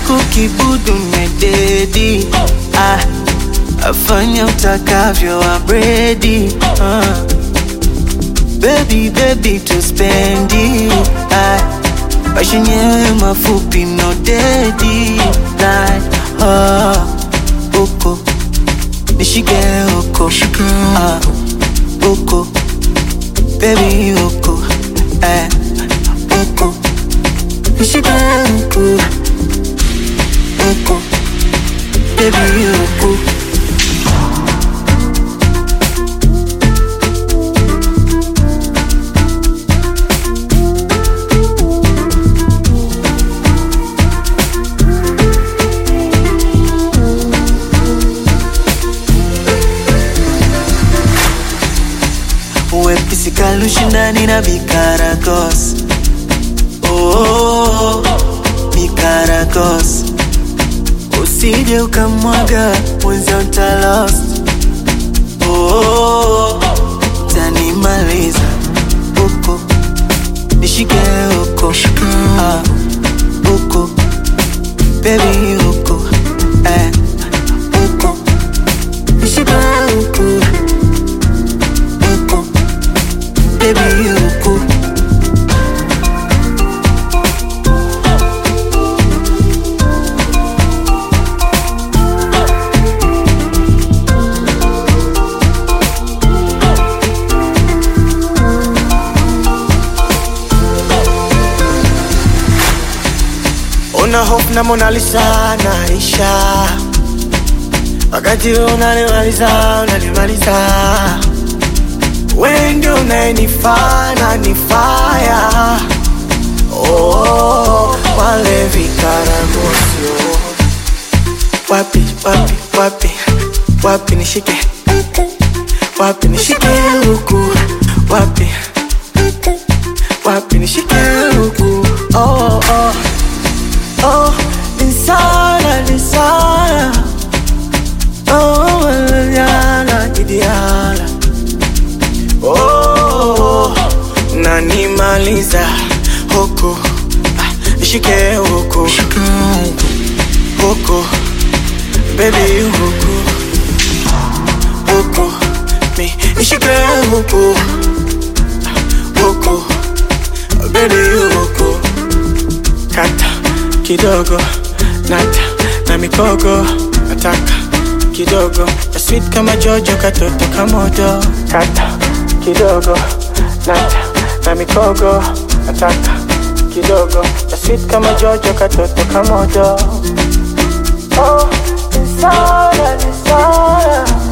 chako kibudu mededi ah, afanya utakavyo abredi ah. Baby, baby tuspendi ah, maisha yenyewe mafupi no dedi like, ah, uko nishike uko ah, uko baby uko eh, uko nishike uko uko baby uko wepesi kalushindani na mikaragos oh, oh, oh, mikaragos usije ukamwaga mwenzio ntalost oh, oh, oh, tanimaliza uko nishike uko ah, uko bebi uko eh, uko nishike uko uko baby uko Una hope na Mona Lisa naisha, wakati wewe unanimaliza unanimaliza, wewe ndio unayenifaa na nifaya oh, wale vikaragosio wapi wapi wapi wapi nishike wapi nishike huku wapi wapi nishike huku oh, oh. Oh, Lisana, Lisana Oh, Liliana, Idiana Oh, nanimaliza huku Ah, Nishike huku Huku Baby huku Huku Mi Nishike huku Ah, Huku Baby huku Kata kidogo nata na mikogo nataka kidogo na sweet kama jojo katoto kamodo kata kidogo nata na mikogo nataka kidogo na sweet kama jojo katoto kamodo oh, nisana, nisana.